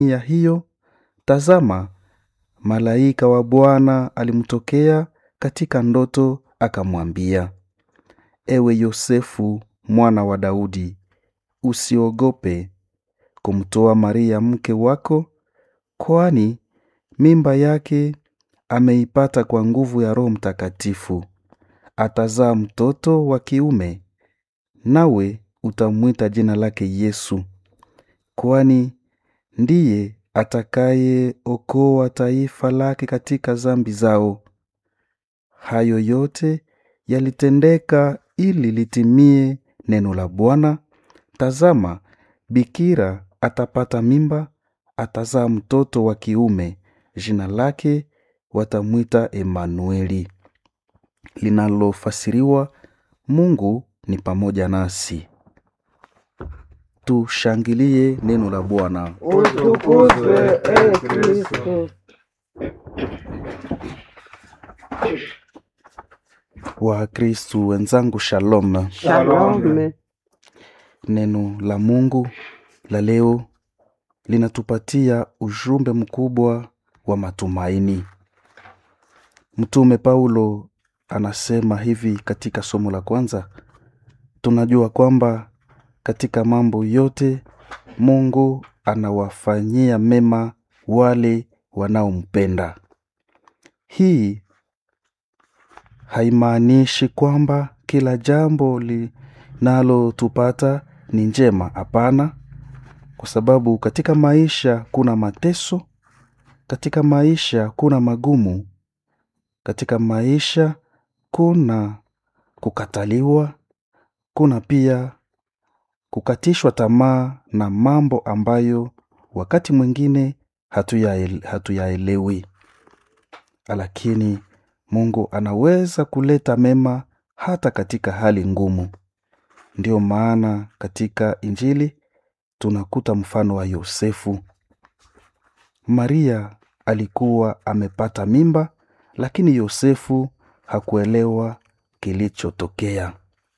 ya hiyo, tazama, malaika wa Bwana alimtokea katika ndoto, akamwambia, Ewe Yosefu mwana wa Daudi, usiogope kumtoa Maria mke wako, kwani mimba yake ameipata kwa nguvu ya Roho Mtakatifu. Atazaa mtoto wa kiume, nawe utamwita jina lake Yesu, kwani ndiye atakayeokoa taifa lake katika dhambi zao. Hayo yote yalitendeka ili litimie neno la Bwana. Tazama, bikira atapata mimba, atazaa mtoto wa kiume, jina lake watamwita Emanueli, linalofasiriwa Mungu ni pamoja nasi. Tushangilie neno la Bwana. Utukuzwe e Kristo. Wakristu wenzangu, shalom. Shalom. Neno la Mungu la leo linatupatia ujumbe mkubwa wa matumaini. Mtume Paulo anasema hivi katika somo la kwanza, tunajua kwamba katika mambo yote Mungu anawafanyia mema wale wanaompenda. Hii haimaanishi kwamba kila jambo linalotupata ni njema. Hapana, kwa sababu katika maisha kuna mateso, katika maisha kuna magumu, katika maisha kuna kukataliwa, kuna pia kukatishwa tamaa na mambo ambayo wakati mwingine hatuyaele- hatuyaelewi, lakini Mungu anaweza kuleta mema hata katika hali ngumu. Ndiyo maana katika Injili tunakuta mfano wa Yosefu. Maria alikuwa amepata mimba, lakini Yosefu hakuelewa kilichotokea.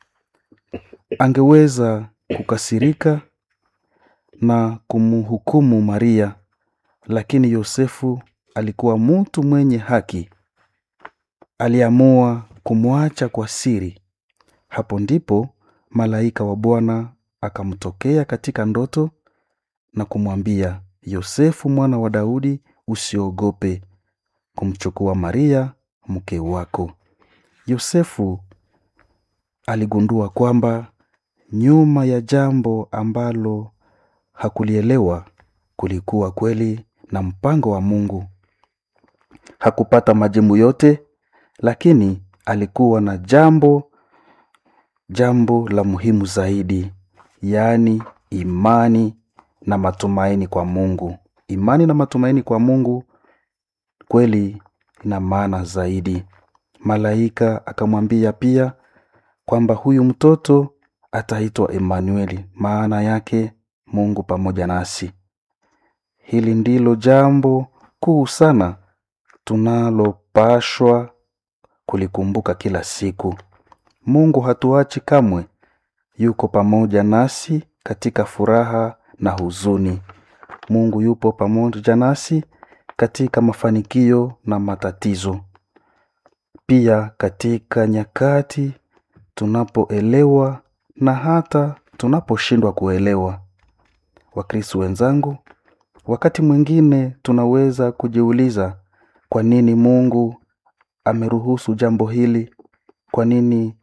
Angeweza kukasirika na kumhukumu Maria, lakini Yosefu alikuwa mtu mwenye haki. Aliamua kumwacha kwa siri. Hapo ndipo malaika wa Bwana akamtokea katika ndoto na kumwambia, Yosefu mwana wa Daudi, usiogope kumchukua Maria mke wako. Yosefu aligundua kwamba nyuma ya jambo ambalo hakulielewa kulikuwa kweli na mpango wa Mungu. Hakupata majibu yote, lakini alikuwa na jambo jambo la muhimu zaidi, yaani imani na matumaini kwa Mungu. Imani na matumaini kwa Mungu kweli ina maana zaidi. Malaika akamwambia pia kwamba huyu mtoto ataitwa Emanueli, maana yake Mungu pamoja nasi. Hili ndilo jambo kuu sana tunalopashwa kulikumbuka kila siku. Mungu hatuachi kamwe, yuko pamoja nasi katika furaha na huzuni. Mungu yupo pamoja nasi katika mafanikio na matatizo, pia katika nyakati tunapoelewa na hata tunaposhindwa kuelewa. Wakristo wenzangu, wakati mwingine tunaweza kujiuliza kwa nini Mungu ameruhusu jambo hili? Kwa nini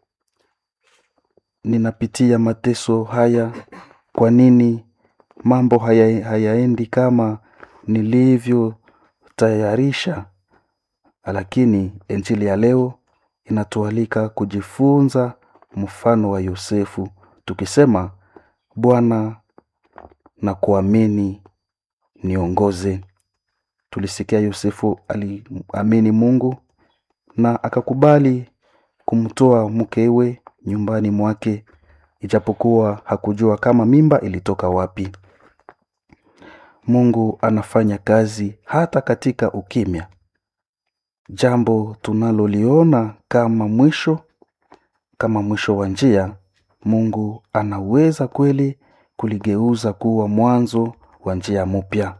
ninapitia mateso haya? Kwa nini mambo haya, hayaendi kama nilivyotayarisha? Lakini Injili ya leo inatualika kujifunza mfano wa Yosefu, tukisema Bwana na kuamini niongoze. Tulisikia Yosefu aliamini Mungu na akakubali kumtoa mkewe nyumbani mwake, ijapokuwa hakujua kama mimba ilitoka wapi. Mungu anafanya kazi hata katika ukimya. Jambo tunaloliona kama mwisho, kama mwisho wa njia, Mungu anaweza kweli kuligeuza kuwa mwanzo wa njia mpya